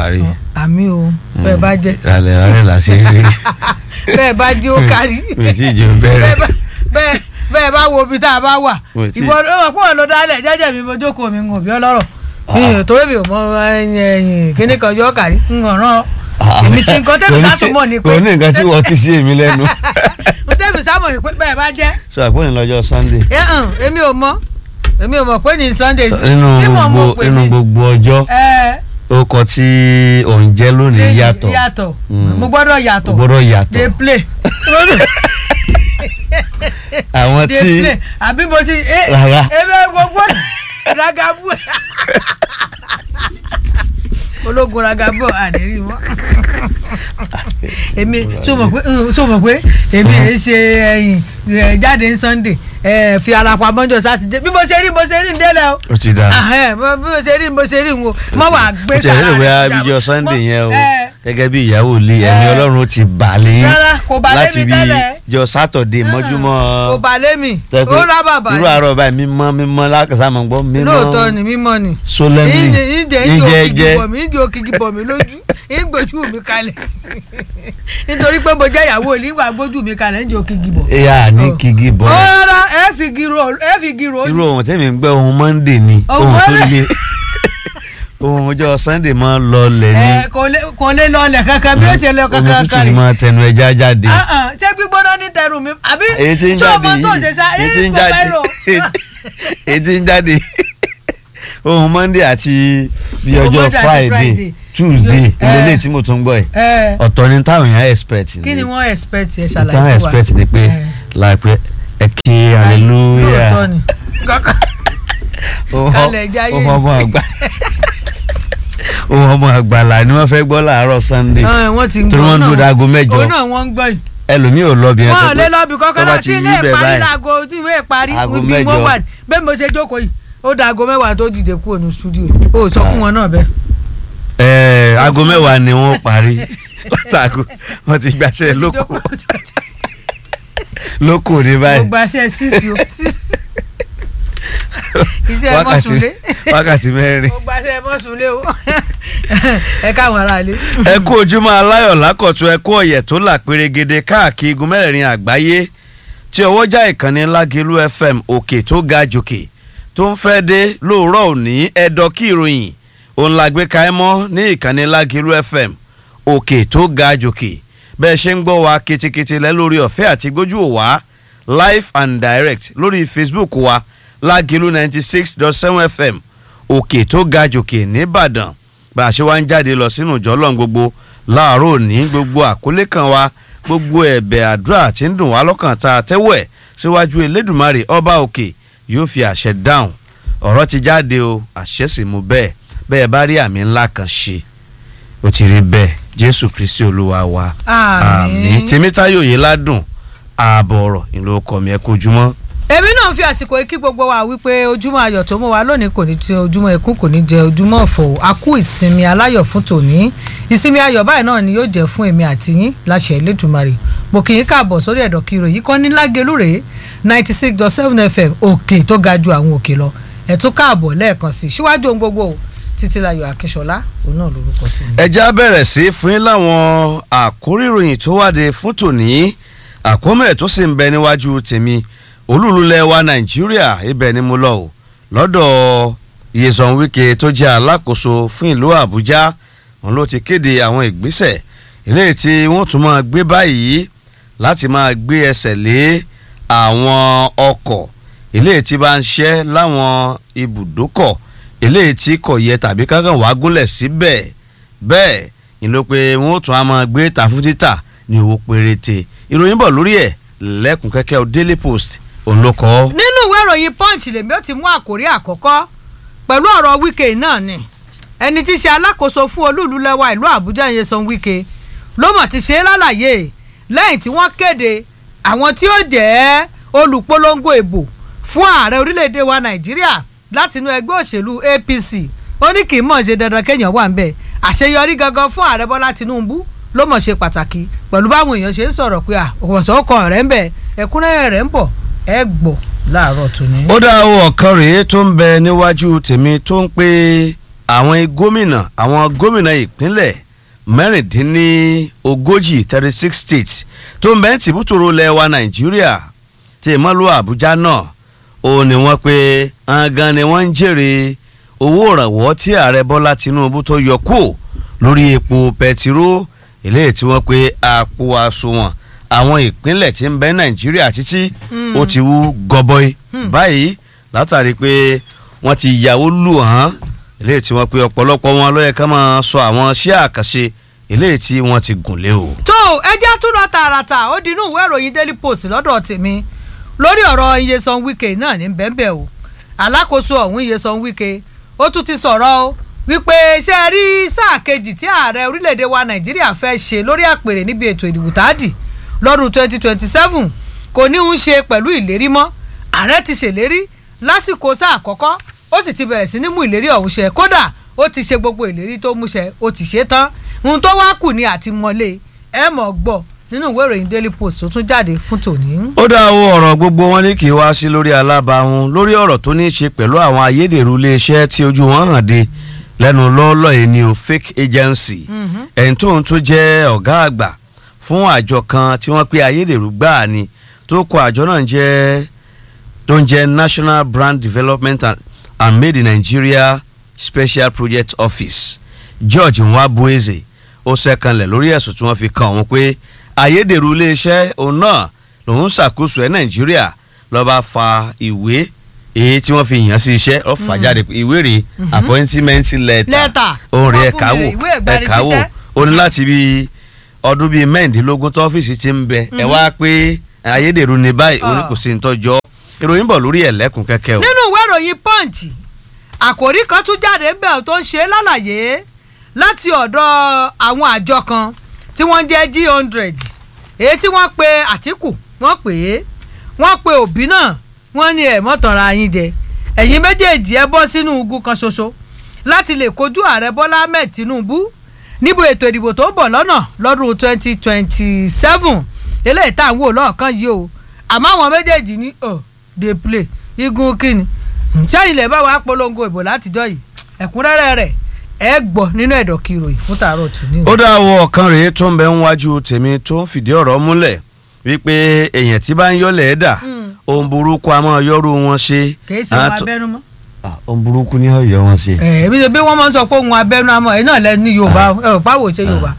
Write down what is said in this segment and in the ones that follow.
kárí. àmì o bẹ́ẹ̀ bá jẹ́ ìrànlẹ̀ rárẹ̀ là ṣe é rí. bẹ́ẹ̀ bá jẹ́ ó kárí mi ti jẹun bẹ́ẹ̀ bẹ̀rẹ̀. bá- bẹ́ẹ̀ bẹ́ẹ̀ bá wo ibi tá a bá wà Mo ti- ìwọ ó wà pọ̀ ló dálẹ̀ jẹ́jẹ́ mi mo jókòó mi ń gùn bí ọlọ́rọ̀ mi ò torí mi ò mọ ẹyìn ẹyìn kíní kan yọ kárí ń ràn èmi ti nǹkan tẹ́mi sásùn mọ̀ ni pé kò ní nǹkan tí wọ́n ti sí èmi lẹ́nu. mo tẹ́mi sámọ̀ ni pé bẹ́ẹ̀ bá jẹ́ sọ àpòyìn lọ́jọ́ sunday. ẹ hàn èmi ò mọ èmi ò mọ̀ pé ní sunday nínú tí mo mọ̀ gbogbo pé nínú ní gbogbo ọjọ́ ẹ orúkọ tí òun jẹ́ lónìí yàtọ̀ yàtọ̀ Mm. mo gbọ́dọ̀ o yàtọ̀ gbọ́dọ̀ dey yàtọ̀ play àwọn dey tí play àbí mo ti ẹ Rárá. ebe gbogbo ragabu ológun ragabu àdérí mọ èmi tó mọ̀ pé tó mọ̀ pé èmi èyí ṣe ẹ̀yìn ẹ̀, jáde ní sunday ẹ̀, fi ara pa mọ́jọ́ sátidé bí mo ṣe rí mo ṣe rí ń délẹ̀ o ó ti dà Ahẹ́, mo- bí mo ṣe rí mo ṣe rí n wo mọ wà gbé ó ti ẹ̀rẹ́ ìwé rẹ̀ abijọ́ sunday Mọ- yẹn o ẹ, gẹ́gẹ́ bí ìyàwó ilé ẹ̀mí ẹ. ọlọ́run ó ti bà lé Rárá, kò bà lé láti mi bí tẹ́lẹ̀. jọ sátọ̀dé mọ́júmọ́ kò bà lé mi tẹ́ pé ó rá bàbà irú àárọ̀ báyìí mímọ́ mímọ́ lákàtà máa gbọ́ mímọ́ lóòótọ́ ni mímọ́ ni solemnly ìjẹ ìjẹ ìjẹ òkìkí jíjẹ́jẹ́ bọ̀ mí ìjẹ òkìkí bọ̀ mí lójú ìgbójú mi kalẹ̀ nítorí pé mo jẹ́ ìyàwó òní ìwà gbójú mi kalẹ̀ ìjẹ òkìkí bọ̀. ẹ̀yà ní kigi bọ̀ ó rárá ẹ fi giro ẹ fi giro irú ohun tẹ́mi ń gbẹ́ ohun monday ni Ohun ohun tó Monday. le ohun ọjọ́ sunday máa ń lọlẹ̀ ní ẹ kò lè kò lè lọlẹ̀ kankan bí ó ti lọ omi kankan tútù kárí. ni máa tẹnu ẹja jáde Ah, ah, ṣé gbígbóná ní tẹrù mi àbí èyí tí ń ṣé jáde ọmọ tó ṣe sá èyí tí èyí ń kò jáde fẹ́ rò. èyí tí ń jáde ohun monday àti bí Ohun ọjọ́ Monday àti friday Friday. tuesday Eh. ìlélẹ̀ tí mo tún gbọ́ ẹ̀ ẹ ọ̀tọ̀ ni táwọn èèyàn expect kí ni wọ́n expect ẹ táwọn ṣàlàyé fún wa. expect ni pé Eh. láìpẹ́ ẹ kí hallelujah lóòótọ́ ni kankan ohun kalẹ̀ jáyé ohun ọmọ àgbà ohun ọmọ àgbàlá ni wọ́n fẹ́ gbọ́ láàárọ̀ sunday Ah, wọ́n ti ń torí gbọ́ wọ́n ń dúró dago mẹ́jọ òun náà wọ́n ń gbọ́ yìí. ẹlòmíì ò lọ bí wọn ò sọ lè pé lọ bí kankan tó bá náà ti tí yí ilé bẹ̀ ìparí báyìí, láago tí ìwé ìparí Aago ibi mẹ́jọ. mo wà bẹ́ẹ̀ mo ṣe jókòó yìí ó da aago mẹ́wàá tó dìde kúrò ní studio ó sọ fún wọn náà bẹ́ẹ̀. Ẹ, aago mẹ́wàá ni wọ́n parí látàgò wọ́n ti gbàṣẹ lóko lóko ní mo báyìí gba iṣẹ́ sísì o sísì iṣẹ́ wákàtí mọ́sùlé wákàtí mẹ́rin. mo gba iṣẹ́ mọ́sùlé o ẹ káwọn aráalé. ẹ kú ojúmọ́ aláyọ̀ lákọ̀tún ẹ kú ọ̀yẹ̀ tó là pérégede káàkiri igun mẹ́rẹ̀ẹ̀rin àgbáyé tí ọwọ́jà ìkànnì lágẹ̀lú fm òkè tó ga jòkè tó ń fẹ́ dé lóòrọ̀ òní ẹ̀dọ́ kí ìròyìn òun la gbé ka ẹ mọ́ ní ìkànnì lágẹ̀lú fm òkè tó ga jòkè bẹ́ẹ̀ ṣe ń gbọ́ wa ketekete lẹ́ lórí ọ̀fẹ́ àti gbójú ò wá live and direct lórí facebook wa lágẹ̀lú ninety six dot seven fm òkè tó ga jòkè nìbàdàn bá a ṣe wá ń jáde lọ sínú ìjọ ọlọ́run gbogbo láàárọ̀ òní gbogbo àkólé kan wa gbogbo ẹ̀bẹ̀ àdúrà tí ń dùn wá lọ́kàn tá a tẹ́wọ̀ ẹ̀ síwájú elédùnmarè ọba òkè yóò fi àṣẹ dáhùn ọ̀rọ̀ ti jáde o àṣẹ sì mú bẹ́ẹ̀ bẹ́ẹ̀ bá rí àmì ńlá kan ṣe ó ti rí bẹ́ẹ̀ jésù kristi olúwa wa Àmín. tèmítáyò yìí ládùn ààbọ̀ ọ̀rọ̀ ìlú ọkọ̀ mi ẹ kojúmọ́. èmi náà fi àsìkò yìí kí gbogbo wa wípé ojúmọ́ ayọ̀ tó mú wa lónìí kò ní ti ojúmọ́ ẹkún kò ní jẹ ojúmọ́ ọ̀fọ̀ a kú ìsinmi aláyọ̀ fún tòní ìsinmi ayọ̀ báyìí náà ni yóò jẹ́ fún èmi àti yín láṣẹ Elédùmarè mo kì í káàbọ̀ sórí ẹ̀dọ̀ kí ìròyìn kan ní lágẹ̀lú rèé ninety six dot seven fm òkè tó ga ju àwọn òkè lọ ẹ̀ tún káàbọ̀ lẹ́ẹ̀kan sí i síwájú ohun gbogbo o, Títílayọ̀ Akínsọlá òun náà lórúkọ tí mi. ẹja bẹ̀rẹ̀ sí fún yín láwọn àkórí ìròyìn tó wáde fún tòní àkómẹ̀ tó sì ń bẹ níwájú tèmi olúlulẹ̀ wa nàìjíríà ibẹ̀ ni mo lọ o lọ́dọ̀ Nyesom Wike tó jẹ́ alákòóso fún ìlú àbújá òun ló ti kéde àwọn ìgbésẹ̀ eléyìí tí wọ́n tún máa gbé báyìí láti máa gbé ẹsẹ̀ lé àwọn ọkọ̀ eléyìí tí bá ń ṣẹ́ láwọn ibùdókọ̀ eléyìí tí kò yẹ tàbí kankan wàá gúnlẹ̀ síbẹ̀ bẹ́ẹ̀ ni ló pé wọ́n ó tún á máa gbé ta fún títà ní owó péréte ìròyìn bọ̀ lórí ẹ̀ lẹ́kùn kẹ́kẹ́ o Daily Post òun ló kọ ọ́. nínú ìwé ìròyìn punch lèmi ó ti mú àkórí àkọ́kọ́ pẹ̀lú ọ̀rọ̀ Wike náà ni ẹni tí í ṣe alákòóso fún olúùlú lẹ́wà ìlú Àbújá Nyesom Wike ló mọ̀ ti ṣe é lálàyé lẹ́yìn tí wọ́n kéde àwọn tí ó jẹ́ olùpolongo ìbò fún ààrẹ orílẹ̀-èdè wa Nàìjíríà láti inú ẹgbẹ́ òṣèlú APC ó ní kì í mọ̀ ṣe dandan kéèyàn wà ń bẹ̀ àṣeyọrí gangan fún ààrẹ Bọ́lá Tinubu ló mọ̀ ṣe pàtàkì pẹ̀lú báwọn èèyàn ṣe ń sọ̀rọ̀ pé òwòsàn ọkọ̀ rẹ̀ ń bẹ̀ ẹ̀kúnrẹ́rẹ́ rẹ̀ ń bọ̀ ẹ gbọ́ láàárọ̀ tòní. ó dá owó ọ̀kan rèé tó ń bẹ níwájú tèmi tó ń pé àwọn gómìnà àwọn gómìnà ìpínlẹ̀ mẹ́rìndínlógójì thirty six states tó ń bẹ́ẹ̀ tìbútòrò lẹ́wà nàìjíríà tí ìmọ̀lú àbújá náà ó ní wọ́n pé gangan ni wọ́n ń jèrè owó ìrànwọ́ tí ààrẹ bọ́lá tinubu tó yọ kúò lórí epo pẹtiró eléyìí tí wọ́n pé àpò àsùnwọ̀n àwọn ìpínlẹ̀ tí ń bẹ nàìjíríà títí ó ti wú gọbọi báyìí látàrí pé wọ́n ti yàwó lù hàn eléyìí tí wọ́n pé ọ̀pọ̀lọpọ̀ wọn ló yẹ ká máa sọ àwọn iṣẹ́ àkànṣe eléyìí tí wọ́n ti gùn lé o. tó ẹjẹ́ tún lọ tààràtà ó dinú ìwé ìròyìn daily post lọ́dọ̀ tèmi lórí ọ̀rọ̀ iyesan wike náà ní bẹ́ẹ̀bẹ́ o alákòóso ọ̀hún iyesan wike ó tún ti sọ̀rọ̀ o wípé ṣe rí sáà kejì tí ààrẹ orílẹ̀-èdè wa nàìjíríà fẹ́ ṣe lórí àpèrè níbi ètò ìdìbò tààdì lọ́dún 2027 kò ní ń ṣe pẹ̀lú ìlérí mọ́ ààrẹ ti ṣèlérí lásìkò sáà àkọ́kọ́ ó sì ti bẹ̀rẹ̀ sí ní mú ìlérí ọ̀hún ṣẹ kódà ó ti ṣe gbogbo ìlérí tó mú ṣẹ ó ti ṣe tán ohun tó wá kù ní àtìmọ́lé ẹ mọ̀ gbọ́ nínú ìwé ìròyìn daily post tó tún jáde fún tòní. ó dá owó ọ̀rọ̀ gbogbo wọn ní kí wá sí lórí alábàáhùn lórí ọ̀rọ̀ tó ní í ṣe pẹ̀lú àwọn ayédèrú iléeṣẹ́ tí ojú wọn hàn dé lẹ́nu lọ́ọ́lọ́ yìí ni o fake agency ẹni tóun tó jẹ́ ọ̀gá àgbà fún àjọ kan tí wọ́n pé ayédèrú gbáà ni tó kọ àjọ náà jẹ́ tó ń jẹ́ national brand development and, and made in nigeria special project office george nwabueze ó ṣẹ́kanlẹ̀ lórí ẹ̀sùn tí wọ́n fi kan òun pé ayédèrú iléeṣẹ́ òun náà lòun ṣàkóso ẹ̀ nàìjíríà lọ́ba fa ìwé èyí tí wọ́n fi yàn sí iṣẹ́ ó fà jáde ìwé rèé appointment letter Letter. òun rèé Wọ́n fún ẹ̀ka mi wò rè, ìwé ìgbani ẹ̀ka wò síṣẹ́. ó ní láti bí ọdún bíi mẹ́rìndínlógún tó ọ́fíìsì ti ń bẹ ẹ wá pé ayédèrú ni báyìí ó ní kò sí ní tọ́jọ́ ìròyìn bọ̀ lórí ẹ̀lẹ́kùn kẹ́kẹ́ o. nínú ìwé ìròyìn punch àkòrí kan tún jáde ń bẹ̀ tó ń ṣe lálàyé láti ọ̀dọ̀ àwọn àjọ kan tí wọ́n jẹ́ g hundred èyí tí wọ́n pe àtìkù wọ́n pè é wọ́n pe òbí náà wọ́n ní ẹ̀ mọ́tànra yín jẹ ẹ̀yin méjèèjì ẹ bọ́ sínú igun kan ṣoṣo láti lè kojú ààrẹ bọ́lá ahmed tinubu níbo ètò ìdìbò tó ń bọ̀ lọ́nà lọ́dún twenty twenty seven eléyìí tá à ń wò lọ́ọ̀kan yìí o àmọ́ àwọn méjèèjì ní ọ̀ dey play igun kínni sẹ́yìn lè bá wa polongo ìbò látijọ́ yìí ẹ̀kúnrẹ́rẹ́ rẹ̀ ẹ gbọ́ nínú ẹ̀dọ̀ kiro yìí fún tààrọ̀ tòní. ó dá owó ọ̀kan rèé tó ń bẹ ń wájú tèmi tó ń fìdí ọ̀rọ̀ múlẹ̀ wípé èèyàn tí bá ń yọlẹ̀ ẹ̀dà ohun burúkú a máa yọrù wọn ṣe. kì í ṣe ohun abẹ́nu mọ́. ohun burúkú ni ọ̀yọ́ wọn ṣe. ẹ bí bí wọ́n máa ń sọ pé ohun abẹ́nu amọ̀ ẹ̀ náà lẹ́nu yorùbá ẹ ò báwo ṣe yorùbá.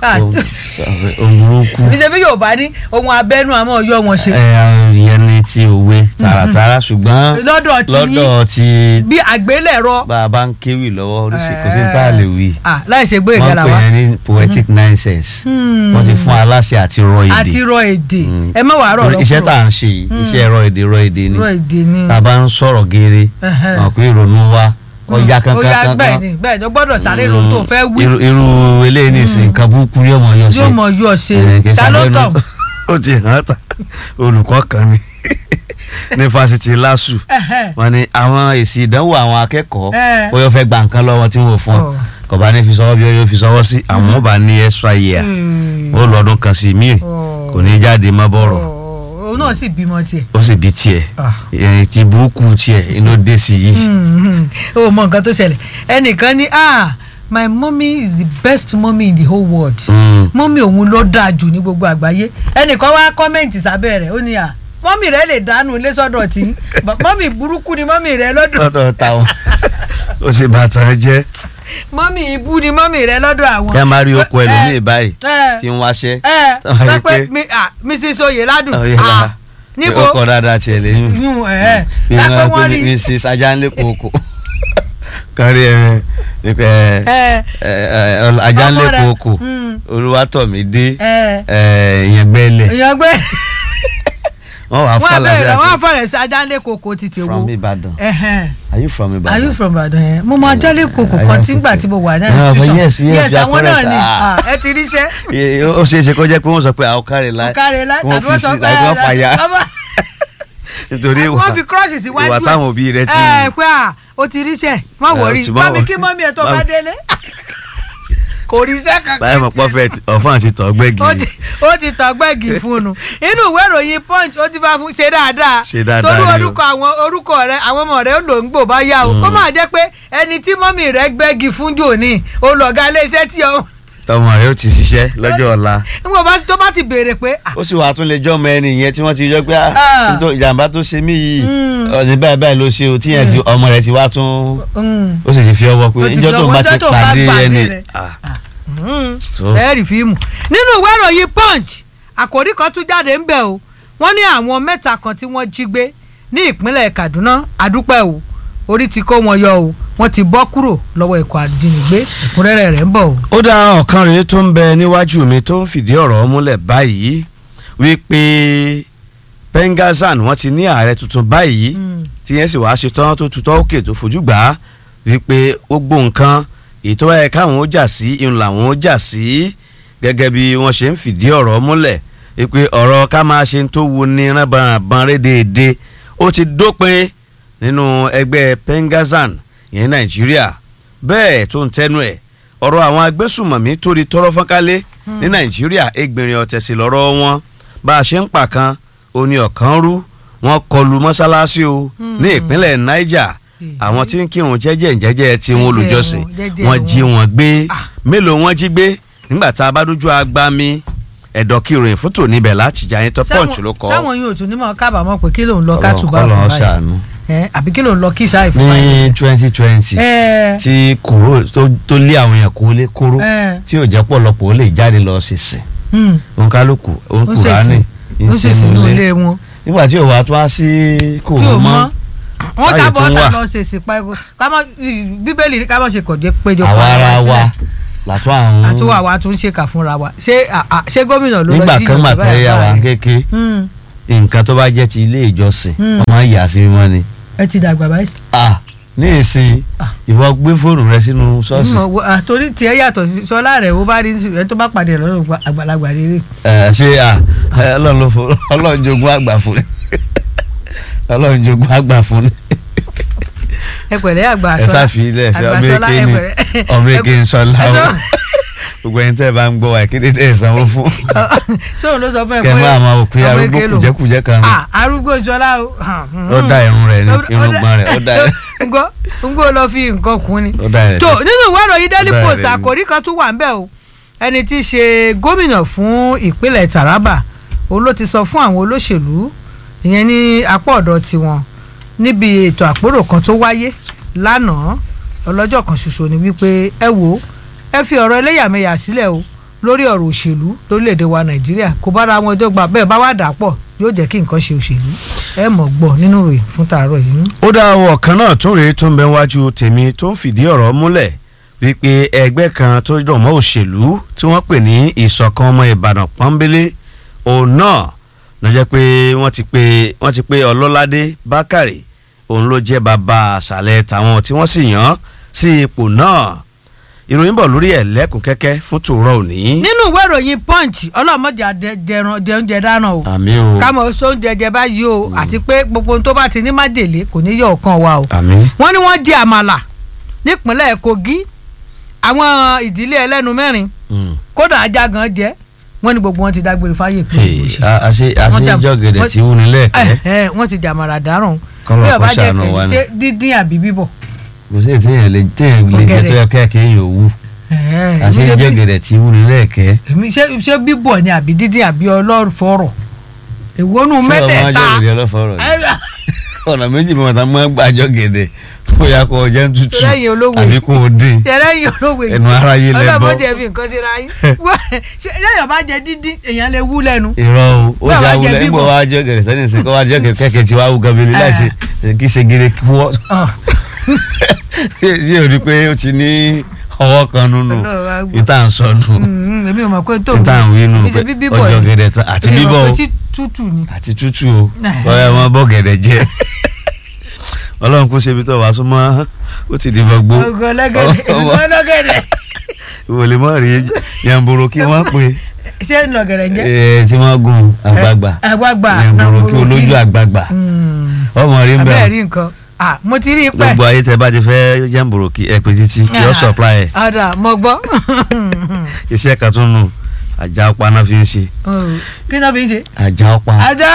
ohun burúkú. bí ṣe bí yorùbá ní ohun abẹ́nu amọ̀ yọ wọn ṣe. ìyẹn ni ti òwe tààràtàrà ṣùgbọ́n lọ́dọ̀ tí lọ́dọ̀ ti bí àgbélẹ̀rọ. bá a bá ń kéwì lọ́wọ́ oríṣi kò sí tá a lè wí. ah láì ṣe gbé wọ́n ìgbàlá pè wa é ní poetic nonsense wọ́n ti fún aláṣẹ àti rọ èdè. àti rọ èdè Mm. ẹ má wàá rọ Torí iṣẹ́ lọ́kùnrin tá à ń ṣe yìí iṣẹ́ rọ èdè rọ èdè ni rọ èdè ni. tá a bá ń sọ̀rọ̀ geere Ẹhẹ́. wọn pé ìrònú wa ọjà kankan ó yá kankan bẹ́ẹ̀ ni bẹ́ẹ̀ ni ó gbọ́dọ̀ sáré ro tó fẹ́ wí irú irú eléyìí ní ìsìn nǹkan burúkú yóò mọ yọ sí yóò mọ yọ ṣe Eh, kì í ta ló ṣàbẹ̀nú. tọ̀ ó ti hàn ta olùkọ́ kan ni ní fásitì LASU Ẹhẹ́. wọn ni àwọn èsì ìdánwò àwọn akẹ́kọ̀ọ́ Eh. bóyá ó fẹ́ gba nǹkan lọ́wọ́ tí wọ́n fún ọ Oh. kò bá ní fi sọwọ́ bí ó yóò fi sọwọ́ sí àwọn ò bá ní extra year Hmm. ó lọ́dún kan sí míì Oh. kò ní jáde má bọ̀rọ̀ Oh, òun náà sì bímọ tiẹ̀. ó sì bí tiẹ̀ Ah. ẹ̀ ti burúkú tiẹ̀ inú dé sí yìí. ó mọ nǹkan tó ṣẹlẹ̀ ẹnìkan ní ah my mommy is the best mommy in the whole world Mm. mommy òun ló dáa jù ní gbogbo àgbáyé ẹnìkan wá kọ́mẹ̀ntì sábẹ́ rẹ̀ ó ní à mọ́mì rẹ lè dánú ilé sọ́dọ̀ tí mọ́mì burúkú ni mọ́mì rẹ lọ́dọ̀ lọ́dọ̀ táwọn ó sì bàtà jẹ́ mọ́mì ibú ni mọ́mì rẹ lọ́dọ̀ àwọn. ẹ máa rí oko ẹlòmíì báyìí ẹ tí ń wáṣẹ́ ẹ Àwọn pé rí pé pé- mi- ah, mrs oyeládùn Oyèlá. ah níbo ó kọ dáadáa tiẹ̀ lẹ́yìn yún ẹ ẹ bí lápẹ́ wọ́n wọ́n pè rí ní mrs ajanle koko kárí ẹ ẹ ẹ ẹ ajanle ọmọ rẹ̀, koko mm. olúwatọ̀mídé ẹ ẹ ìyẹn gbẹ́lẹ̀ èèyàn gbé wọ́n wàá wọn fàlà abẹ́rẹ́ wọn àfọ̀rẹ́ sí ajánlé koko ti tèwo from Ìbàdàn ẹ̀hẹ́n. are you from Ìbàdàn are you from Ìbàdàn yẹn mo mọ ajálé koko kan tí ngbà tí mo wà ní Ah, but institution yes, yes, you are àwọn náà correct. ni Ah. ah, ẹ ti ríṣẹ́ Ye- ó ṣeé ṣe kó jẹ́ pé wọ́n sọ pé àwọn kárí láì kárí láì kí wọ́n tàbí fi wọ́n sí sọ pé tàbí wọ́n fàyà ọmọ- nítorí àbí wọ́n fi kírọ́ọ̀sì síwájú ìwà táwọn òbí rẹ ti ẹ pé à ó ti ríṣẹ́ má Eh, wọrí ṣùgbọ́n bá mi wọ- kí mọ́mí ẹ tó bá bá mi- délé kò rí iṣẹ́ kankan báyìí mọ̀ pọ́fẹ́ ọ̀fọ̀n ti tọ́ gbẹ́gi ó ti ó ti tọ́gbẹ́gì fún un inú ìwé ìròyìn punch ó ti bá fún ṣe dáadáa Ṣe dáadáa torí ni o. orúkọ àwọn orúkọ rẹ àwọn ọmọ rẹ ó lò ń gbò bá yá o kó máa jẹ́ pé ẹni tí mọ́mì rẹ gbẹ́gi fún jòní olùọ̀gá iléeṣẹ́ tí ọ tọmọ rẹ ó ti ṣiṣẹ́ lọ́jọ́ ọ̀la nígbà bá tó bá ti béèrè pé ah, ó sì wàá tún lè jọ́ ọmọ ẹni yẹn tí wọ́n ti yọ pé ah, Ah. nítorí ìjàmbá tó ṣe mí yìí Mm. ọ̀nì báyìí báyìí ló ṣe o tíyẹn ti ọmọ rẹ ti wá tún mm, ó sì ti fi ọwọ́ pé Ó ti níjọ́ fi tó ń ọwọ́- bá níjọ́ ti tó ń bá pàdé pàdé ẹni rẹ̀. ah, mm, tó. ẹ̀rì fíìmù nínú ìwé ìròyìn punch àkòrí kan tún jáde ń bẹ̀ o wọ́n ní àwọn mẹ́ta kan tí wọ́n jí gbé ní ìpínlẹ̀ Kaduna adúpẹ́ o orí ti kó wọn yọ o wọ́n ti bọ́ kúrò lọ́wọ́ ikọ̀ àjínigbé ìkúnrẹ́rẹ́ rẹ̀ ń bọ̀ o. ó dá ọ̀kan rèé tó ń bẹ níwájú mi tó ń fìdí ọ̀rọ̀ múlẹ̀ báyìí wípé Pengazan wọ́n ti ní ààrẹ tuntun báyìí tí yẹn sì wáá ṣetán tó tutọ́ òkè tó fojú gbà á wípé gbogbo nǹkan ètò ẹ̀ káwọn ó jà sí irun làwọn ó jà sí gẹ́gẹ́ bí wọ́n ṣe ń fìdí ọ̀rọ̀ múlẹ̀ wípé ọ̀rọ̀ ká máa ṣe tó wu ní ránbanrànban rédèédé ó ti dópin nínú ẹgbẹ́ Pengazan ìyẹn Nàìjíríà bẹ́ẹ̀ tó ń tẹnu ẹ̀ ọ̀rọ̀ àwọn agbésùmọ̀mí tó di tọrọ fọ́nkálé ní Nàìjíríà ẹgbẹ̀rin ọ̀tẹ̀ sí lọ́rọ̀ wọn bá a ṣe ń pa kan oní ọ̀kan rú wọn kọlu mọ́sálásí o ní ìpínlẹ̀ Niger àwọn tí ń kírun jẹ́jẹ́ jẹ́jẹ́ tí wọn olùjọ́sìn wọn, jẹ́jẹ́ wọ́n jí wọn gbé Ah. mélòó wọn jí gbé nígbà tá a bá dójú agbami ẹ̀dọ̀ kírun fótó níbẹ̀ láti jà yẹn tó Punch ló kọ́ sáwọn yóò tún ní mọ̀ kábàámọ̀ pé kí ló ń lọ kátùbà Ọlọ́run fún báyìí ṣàánú. ẹ àbí kí ló ń lọ kí sáì fún ní báyìí. twenty twenty ẹ tí kúrò tó- tó lé àwọn èèyàn kó lé kóró ẹ tí ò jẹ́ pọ̀lọpọ̀ ó lè jáde lọ ṣèṣìn hmm, òǹkálùkù ó ṣèṣì òǹkùránì ó sì sínú ilé wọn nígbà tí ò wá tó wá sí kò tí ò mọ́ mọ́ wọ́n Báyìí sábà tó ń ọ̀tá wà. lọ ṣe sí pa ẹ̀kọ́ kámọ́ bíbélì ní kámọ́ ṣe kọ̀dé péjọ àwa ara wa làtọ́ àwọn àtúwà wa tún ṣèkà fúnra wa ṣé à- à- ṣé gómìnà ló lọ nígbà jí kan ìjọba màtáyà ẹ̀ wa báyìí? kéke Hmm, nǹkan tó bá jẹ́ ti ilé ìjọsìn Hmm. wọ́n máa ń yà sí mímọ́ ni ẹ ti dàgbà báyìí. ah ní ìsìn Ah. ìwọ gbé fóònù rẹ sínú ṣọ́ọ̀ṣì Mọ̀ wo- à, torí tiẹ̀ yàtọ̀ sí sọlá rẹ̀ ó bá rí ẹ tó bá pàdé rẹ̀ lọ́dọ̀ àgbàlagbà rere. ẹ ṣe à ọlọ́run ló fọ ọlọ́run jogún àgbà fún ni ọlọ́run jogún àgbà fún ni ẹ pẹ̀lẹ́ àgbà ẹ sọlá sáfi ilé ẹ̀fẹ́ ọmọ Àgbàsọ́lá, èké ẹ ni pẹ̀lẹ́. ọmọ èké ń sọlá ẹ o sọ- gbogbo ẹni tẹ́ ẹ bá ń gbọ́ wa ìkéde tẹ́ ẹ sanwó fún sóun ló sọ fún ẹ kẹ máa máa wò pé ọmọ arúgbó èké lòun. kùjẹ́kùjẹ́ kan ni Ah, arúgbó sọlá o. ó dá irun rẹ̀ ní irùngbọ̀n rẹ̀ ó dá ngbọ́ ngbọ́ lọ fi nǹkan kun ni. ó dá rẹ̀ tó nínú ìwé ìròyìn daily Ó dá post rẹ̀ ni. àkòrí kan tún wà ń bẹ̀ o ẹni tí í ṣe gómìnà fún ìpínlẹ̀ Taraba òun ló ti sọ fún àwọn olóṣèlú ìyẹn ní apá ọ̀dọ̀ tiwọn níbi ètò àpérò kan tó wáyé lánàá ọlọ́jọ́ kan ṣoṣo ni wípé ẹ wò ó ẹ fi ọ̀rọ̀ ẹlẹ́yàmẹ̀yà sílẹ̀ o lórí ọ̀rọ̀ òṣèlú lórílẹ̀‐èdè wa Nàìjíríà kò bára wọn dọ́gba bẹ́ẹ̀ bá wà dà pọ̀ yóò jẹ́ kí nǹkan ṣe òṣèlú ẹ mọ̀ gbọ́ nínú ìròyìn fún tààrọ̀ yìí. ó dá ọwọ́ kan náà tún rèé tó ń bẹ wájú tèmi tó ń fìdí ọ̀rọ̀ múlẹ̀ wípé ẹgbẹ́ kan tó dùn mọ́ òṣèlú tí wọ́n pè ní ìṣọ̀kan ọmọ Ìbàdàn pọ́nbélé òun náà ló jẹ́ pé wọ́n ti pé wọ́n ti pé Ọlọ́ládé Bákàrè òun ló jẹ́ bàbá àṣàlẹ̀ tàwọn tí wọ́n sì yàn án sí ipò náà ìròyìn bọ̀ lórí ẹ̀ lẹ́kùn kẹ́kẹ́ fún tòórọ́ òní. nínú ìwé ìròyìn punch ọlọ́mọdé àjẹran jẹunjẹ dáná o àmì o kámọ̀ sóúnjẹ jẹ báyìí o àti pé gbogbo ohun tó bá ti ní májèlé kò ní yọ ọ̀kan wa o. àmì wọ́n ní wọ́n jẹ àmàlà nípínlẹ̀ kogi àwọn ìdílé ẹlẹ́nu mẹ́rin Mm. kódà ajá gan jẹ́ wọ́n ní gbogbo wọn ti dágbére fáyé pé Hey, òun ṣe. a- àṣe Wọ́n jà- àṣejọ́ gẹ̀dẹ̀ wọ́n- tí wúni lẹ́ẹ̀kẹ́ ẹ ẹ wọ́n ti jàmàrà dáràn Kọ́lọ́ bí kó ọba jẹ ṣàánú wa kẹ ni. ṣé dídín àbí bíbọ̀. kò sí ètèyàn lè téèyàn lè jẹ tó yẹ kẹ́kẹ́ yóò wú Ẹ, ẹ, àṣe èmi ṣe jẹ́ bí- gẹ̀dẹ̀ tí wúni lẹ́ẹ̀kẹ́. èmi ṣé ṣé bíbọ̀ ni àbí dídín àbí ọlọ́fọ̀rọ̀ èwo nù mẹ́tẹ̀ẹ̀ta ṣé ọmọ ọjọ́ gẹ̀dẹ̀ ọlọ́fọ̀ọ́rọ̀ ẹ, ni ọ̀nà méjì mọ̀ tá máa ń gbàjọ́ gẹ̀dẹ̀ tó yà kó ọjọ́ ń tutù Torí ẹ̀yin olówó àbí kó o dín yẹrẹ yìí olówó yìí ẹnu aráyé lẹ́bọ̀ ọlọ́mọdé fi nǹkan síra yín ṣé yẹ́yọ̀ bá jẹ dídín èèyàn lè wú lẹ́nu. irọ́ o ó Bẹ́ẹ̀ jà wá jẹ wúlẹ̀ nígbà bíbọ̀. wá jẹ́ gẹ̀dẹ̀ sẹ́ni sìn kọ́ wá jẹ́ kẹ̀kẹ́ tí wàá wú gabele láìsí kí ṣe gẹ̀dẹ̀ kí wọ́ ṣé o rí i pé ó ti ní ọwọ́ kan nínú Ọlọ́run wá gbọ́. ìta ń sọ nù Mm, èmi ò mọ̀ pé tó ń ìta ń wí nù Bí ṣe pé bí bíbọ̀ ọjọ́ ni. gẹ̀dẹ̀ tán àti Èmi ò bíbọ̀ mọ̀ o pé tí tútù ni. àti tútù o Ẹ̀hẹ́. ọ̀rẹ́ wọn bọ̀ gẹ̀dẹ̀ jẹ́ ọlọ́run kó ṣebi tó wàá súnmọ́ ó ti di gbogbo ogun ọlọ́gẹ̀dẹ̀ ọmọ- ogun ọlọ́gẹ̀dẹ̀ ìwòlè mọ́ rí yàmbòrò kí wọ́n pè ṣé ń lọ̀gẹ̀dẹ̀ ń jẹ́. é tí wọ́n gun àgbààgbà àgbààgbà yàmbòrò kí nàmbòrò olójú àgbààgbà Mm. ọmọ rí ń abẹ́ẹ̀ bẹ̀ rí nǹkan ah mo ti rí i pẹ́. gbogbo ayé tẹ bá ti fẹ́ jẹ́ǹbùrọ̀kì ẹ pé títí yọ supply ẹ̀ ọ̀dà mo gbọ́. iṣẹ́ kan tún nù ajá ọpa náà fi ń ṣe kí náà fi ń ṣe. ajá ọpa ajá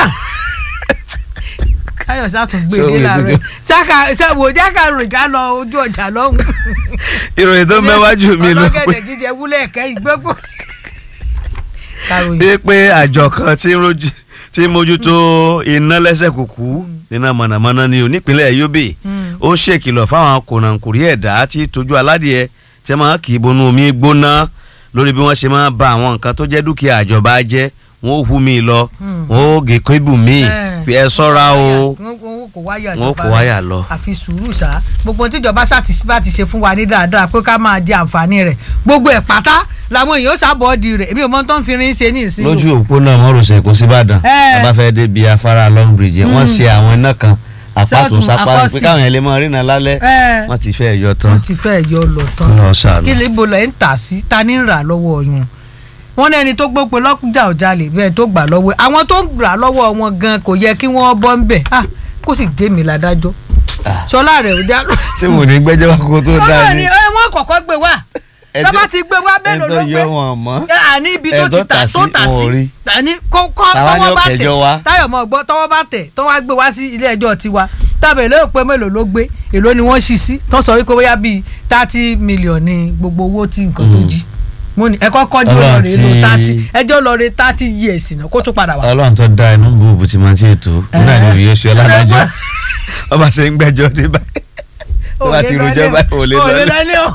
káyọ̀ sátún gbé So, dé we láàárọ̀ do- ṣáka ṣàwò jáka ròjà lọ ojú ọjà lọ́hùn. ìròyìn tó mẹ́wájú mi ló pé ọlọ́gẹ̀dẹ̀ jíjẹ wúlẹ̀ ẹ̀kẹ́ ìgbẹ́pọ̀. karòyìn bí pé àjọ kan tí ń rojú tí ń mójútó iná lẹ́sẹ̀ kúkú iná mọ̀nàmọ́ná ni ò nípínlẹ̀ Yobe ó ṣèkìlọ̀ fáwọn kònàkùnrí ẹ̀dá tí tójú aládìẹ tí máa kì í bonú omi gbóná lórí bí wọ́n ṣe máa ba àwọn nǹkan tó jẹ́ dúkìá àjọba jẹ́ wọ́n ó hu mi lọ wọ́n ó gé kébù mi fi ẹ sọ́ra o wọn kò wáyà wọn kò nípa wáyà rẹ̀. lọ. àfi sùúrù sá gbogbo tíjọba ṣàtì bá ti ṣe fún wa ní dáadáa pé ká máa jẹ àǹfààní rẹ̀ gbogbo ẹ̀ pátá làwọn èèyàn ṣàbọ̀ọ́dì rẹ̀ èmi ò mọ tó ń fi rin ṣe ní ìsìn lójú òpópónà mọ́rùsẹ̀ kò sí Ìbàdàn Eh. abáfẹ́ débi afárá long bridge wọ́n ṣe àwọn iná kan àpàtó Sọ́ọ̀tún, sápá apá pé sí. káwọn yẹn lè mọ rìnnà lálẹ́ Eh. wọ́n ti fẹ́ yọ wọ́n tán ti fẹ́ yọ lọ tán lọ sànù. kí ibo lẹ̀ ń tà sí ta ní rà lọ́wọ́ yun wọ́n ní ẹni tó gbó pé lọ́kùnjà ọ̀jà lè bẹ́ẹ̀ tó gbà lọ́wọ́ àwọn tó ń gbà lọ́wọ́ wọn gan kò yẹ kí wọ́n bọ́ ń bẹ̀ ah kó sì dé mi ládájọ́ Ah. sọlá rẹ̀ ò já ṣé mo ní gbẹ́jọ́ wá kó tó dá ọlọ́ọ̀ ní ni ẹ wọ́n kọ́kọ́ gbé wá Ẹjọ́- tọ́ba ti gbé wá bẹ́ẹ̀ ló ló ẹjọ́ gbé yọ wọn mọ́ ẹ, àní ibi tó Ẹ ti tó tà tà tó sí, tà wọn ò sí rí. àní kọ́ kọ́ Tàwa ni tọwọ́ ó bá tẹ̀ kẹjọ wa. táyọ̀ mọ́ gbọ́ tọwọ́ bá tẹ̀ tọwọ́ á gbé wá sí ilé ẹjọ́ tiwa tábà èlò pé mélòó ló gbé èló ni wọ́n ṣí sí tó sọ wípé bóyá bíi thirty million ni gbogbo owó tí nǹkan tó jí mo ní ẹ kọ́kọ́ jẹ́ Ọlọ́run lọ́ọ̀rẹ́ ló ti- thirty ẹjọ́ lọ́ọ̀rẹ́ thirty years náà kó tó padà wá. ọlọ́run tó dá inú bùbù tí máa ti ètò nígbà ní òye ṣe ọládájọ́ ọba ṣe ń gbẹ́jọ́ dé báyìí tó bá ti rojọ́ báyìí ò lè lọ lọ́lé o.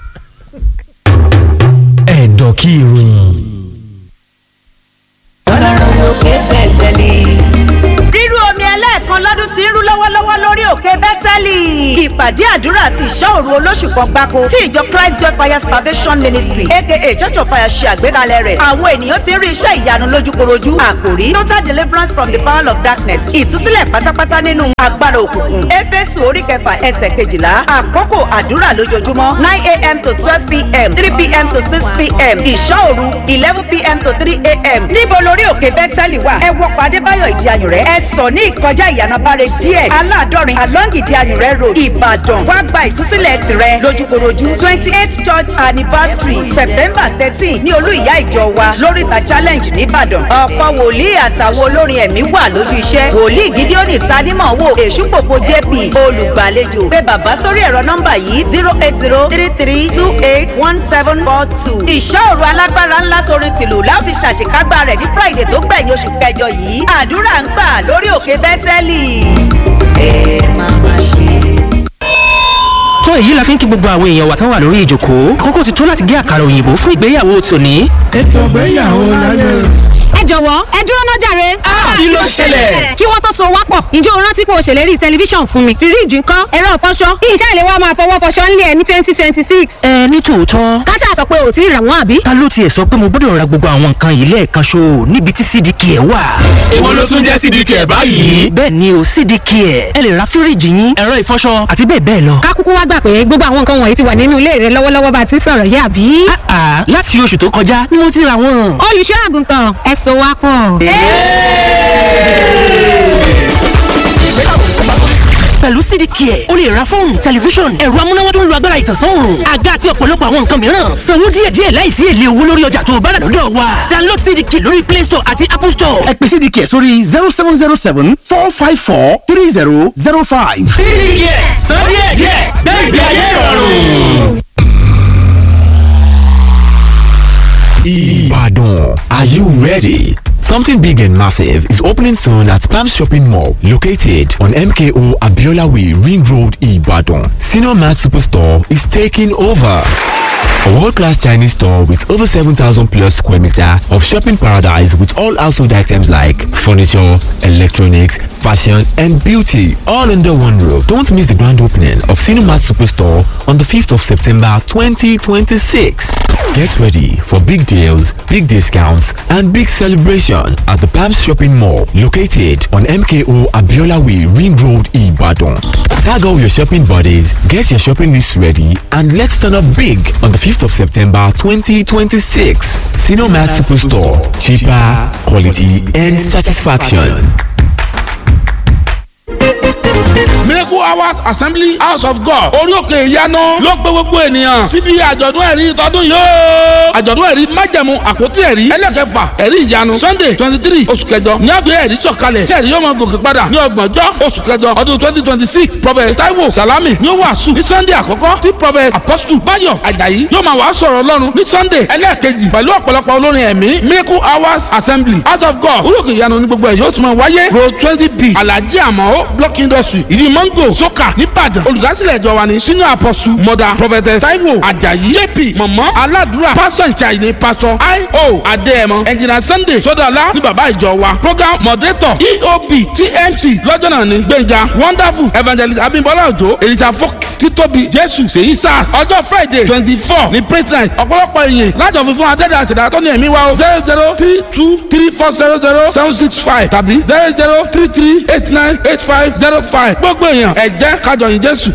ẹ̀dọ̀ kí ìròyìn. ọlọ́run lókè bẹ̀tẹ̀lì. rírú omi ẹlẹ́ẹ̀kan lọ́dún tí ń rú lọ́wọ́lọ́wọ́ lórí òkè bẹ́tẹ́lì. ìpàdé àdúrà àti ìṣọ́ òru olóṣù kan gbáko tí ìjọ christ joy fire salvation ministry aka church of fire ṣe àgbékalẹ̀ rẹ̀. àwọn ènìyàn ti ń rí iṣẹ́ ìyanu lójúkorojú. àkòrí total deliverance from the power of darkness ìtúsílẹ̀ pátápátá nínú agbára òkùnkùn. éfésù orí kẹfà ẹsẹ̀ kejìlá àkókò àdúrà lójoojúmọ́ nine a.m. to twelve p.m. three p.m. to six p.m. ìṣọ́ òru eleven p.m. to three a.m. níbo lórí òkè bẹ́tẹ́lì wà ẹ wọ pàdé báyọ̀ ìdí ayùn rẹ̀ ẹ sọ ní ìkọjá ìyànàbárẹ̀ díẹ̀ aládọ́rin along ìdí ayùn rẹ̀ road ìbàdàn wá gba ìtúsílẹ̀ tirẹ̀ lójúkorojú twenty eight church anniversary september thirteen ní olú ìyá ìjọ wa lóríta challenge nìbàdàn ọ̀pọ̀ wòlíì àtàwọn olórin ẹ̀mí wà lójú iṣẹ́ wòlíì gídíọ́nì tanímọ̀wò èṣùpòpò jp olùgbàlejò pé bàbá sórí ẹ̀rọ nọ́mbà yìí zero eight zero three three two eight one seven four two ìṣọ́ òru alágbára ńlá torin tìlù láfi ṣàṣekágbá rẹ̀ ní friday tó gbẹ̀yìn oṣù kẹjọ yìí àdúrà ń gbà lórí òkè bẹ́tẹ́lì. ẹ máa ma ṣe. tó èyí la fi ń kí gbogbo àwọn èèyàn wa tán wà lórí ìjókòó àkókò ti tó láti gé àkàrà òyìnbó fún ìgbéyàwó tòní. ètò ìgbéyàwó láyé. ẹ jọ̀wọ́ ẹ dúró náà jàre. kí ló ṣẹlẹ̀? kí wọ́n tó so wá pọ̀ ǹjẹ́ o rántí pé o ṣèlérí tẹlifíṣàn fún mi fíríìjì ńkọ́ ẹ̀rọ ìfọṣọ iṣẹ́ ìlẹ̀ wa máa fọwọ́ fọṣọ ńlẹ̀ ní twenty twenty six. ẹ ní tòótọ́ káṣá sọ pé ò tí ì rà wọ́n àbí. ta ló tiẹ̀ sọ pé mo gbọ́dọ̀ ra gbogbo àwọn nǹkan yìí lẹ́ẹ̀kan ṣo níbi tí cdk ẹ̀ wà. èwo ló tún jẹ́ sídìí kẹ̀ báyìí. bẹ́ẹ̀ ni o cdk ẹ̀ ẹ lè ra fíríìjì yín ẹ̀rọ ìfọṣọ àti bẹ́ẹ̀ bẹ́ẹ̀ lọ. ká kúkú wá gbà pé gbogbo àwọn nǹkan wọ̀nyí ti wà nínú ilé rẹ lọ́wọ́lọ́wọ́ bá a ti ń sọ̀rọ̀ yìí àbí. àà láti oṣù tó kọjá ni mo ti ra wọn. olùṣọ́ àgùntàn ẹ so wá pọ̀. pẹ̀lú cdk ẹ̀ o lè ra fóònù tẹlifíṣọ̀n ẹ̀rọ amúnáwá tó ń lo agbára ìtànsán òòrùn àga àti ọ̀pọ̀lọpọ̀ àwọn nǹkan mìíràn sanwó díẹ̀díẹ̀ láìsí èlé owó lórí ọjà tó o bá rà lọ́dọ̀ wa download cdk lórí play store àti apple store ẹ pè cdk sórí zero seven zero seven four five four three zero zero five. sídìí kẹ̀ sọ díẹ̀ díẹ̀ gbẹ̀gbẹ̀ ayé ìrọ̀rùn. Ibadan. Are you ready? Something big and massive is opening soon at Palms Shopping Mall, located on MKO Abiola Way, Ring Road, Ibadan. Senior Mart Superstore is taking over. A world-class Chinese store with over 7,000 plus square meter of shopping paradise with all household items like furniture, electronics, fashion and beauty all under one roof. Don't miss the grand opening of Cinemat Superstore on the 5th of September 2026. Get ready for big deals, big discounts and big celebration at the Palms Shopping Mall located on MKO Abiola Way Ring Road Ibadan. Tag all your shopping buddies, get your shopping list ready and let's turn up big on the 5th of September 2026. Cinemat Superstore. Cheaper, quality and satisfaction. miracle miracle hours assembly house of god orí òkè ìyanu ló pé gbogbo ènìyàn síbi àjọ̀dún ẹ̀rí tọdún yìí ó àjọ̀dún ẹ̀rí májẹ̀mú àpótí ẹ̀rí ẹlẹ́kẹfà ẹ̀rí ìyanu sunday twenty three oṣù kẹjọ ní àgbẹ̀ ẹ̀rí sọ̀kalẹ̀ tí ẹ̀rí yóò máa gòkè padà ní ọgbọ̀njọ́ oṣù kẹjọ ọdún twenty twenty six prophet taiwo salami ní ó wàásù ní sunday àkọ́kọ́ tí prophet apostle bayo ajayi yóò máa wàá sọ̀rọ̀ ọlọ́run ní sunday ẹlẹ́ẹ̀kejì pẹ̀lú ọ̀pọ̀lọpọ̀ olórin ẹ̀mí miracle hours assembly house of god olókè ìyanu ní gbogbo ẹ̀ yóò tún máa wáyé road twenty b alhaji amao block industry ìdí mango soka nìbàdàn olùdásílẹ̀ ìjọ wa ní senior apostle mother prophetess taiwo ajayi jp mọ̀mọ́ aládùúrà pastor ìjàyè ní pastor io adéẹmọ engineer sunday sọdọ̀lá ní bàbá ìjọ wa program moderator eob tmc lọ́jọ́ náà ní gbẹ̀ngà wonderful evangelist abimbola ojo elisa fok títóbi jésù sèyí sars ọjọ́ friday twenty four ní president ọ̀pọ̀lọpọ̀ èèyàn lájọ funfun adẹ́dẹ́ àṣẹdá tó ní ẹ̀mí wa o zero zero three two three four zero zero seven six five tàbí zero zero three three eight nine eight five zero five gbogbo èèyàn ẹ jẹ́ kájọ yìn jésù.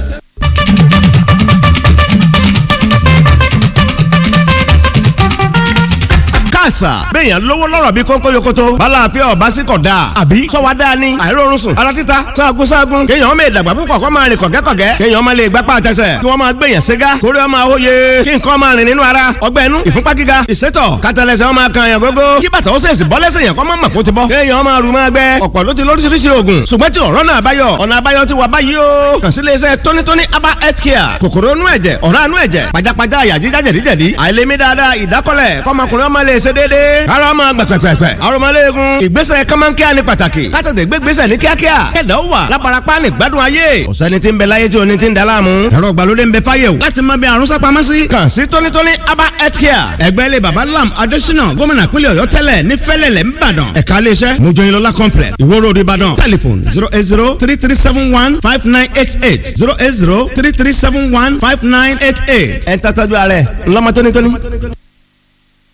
àṣà béèyàn lówó lọ́rọ̀ bí kónkó yokoto balàáfíà ọba sí kọ̀ dáa àbí sọ́wọ́ dáa ni àìrórun sùn ara títa sáàgùn sáàgùn kéèyàn ọmọ ìdàgbà púpọ̀ kọ́ máa rìn kọ̀gẹ́kọ̀gẹ́ kéèyàn ọmọ lè gbapá àtẹsẹ̀ kí wọ́n máa gbèyàn ségá kórè ọmọ àwòye kí nǹkan máa rìn nínú ara ọgbẹ́ inú ìfúnpá gíga ìsétọ̀ kátàlẹ́sẹ̀ ọmọ kan yàn gógó kí bàtà ó sèṣì bọ́ lẹ́sẹ̀ yàn kọ́ mọ́ màkó ti bọ́ kéèyàn ọmọ àrùn máa gbẹ ọ̀pọ̀ ló ti lóríṣiríṣi oògùn ṣùgbọ́n tí ọ̀rọ̀ náà báyọ̀ ọ̀nà àbáyọ ti wà báyìí o kàn sí iléeṣẹ́ tónítóní aba health care kòkòrò inú ẹ̀jẹ̀ ọ̀rá inú ẹ̀jẹ̀ pajápajá àyà jíjá jẹ̀díjẹ̀dí àìlèmí dáadáa ìdákọ́lẹ̀ kọ́mọkùnrin ọmọ lè ṣe déédéé ara ọmọ gbẹ̀pẹ̀pẹ̀pẹ̀ arọmọléegun ìgbésẹ̀ kọ́mọ́nkíá ní pàtàkì kátàtẹ̀ gbégbésẹ̀ ní kíákíá kẹ̀dá ó wà lábarapá ní gbádùn ayé ọ̀sẹ́ni tí ń bẹ láyé tí o ní ti ń da láàmú ẹ̀rọ ìgbàlódé ń bẹ fáyé o láti mọ bí àrùn sápamọ́ sí kàn sí tónítóní aba health care ẹgbẹ́ ilé baba lam adésínà gómìnà pínlẹ̀ ọ̀yọ́ tẹ́lẹ̀ ní fẹ́lẹ̀lẹ̀ ńbàdàn ẹ̀ka iléeṣẹ́ mojoyinlola complex ìwó road ìbàdàn telephone zero eight zero three three seven one five nine eight eight zero eight zero three three seven one five nine eight eight ẹ̀ ń tàtàjú ààrẹ ńlọmọ tónítóní.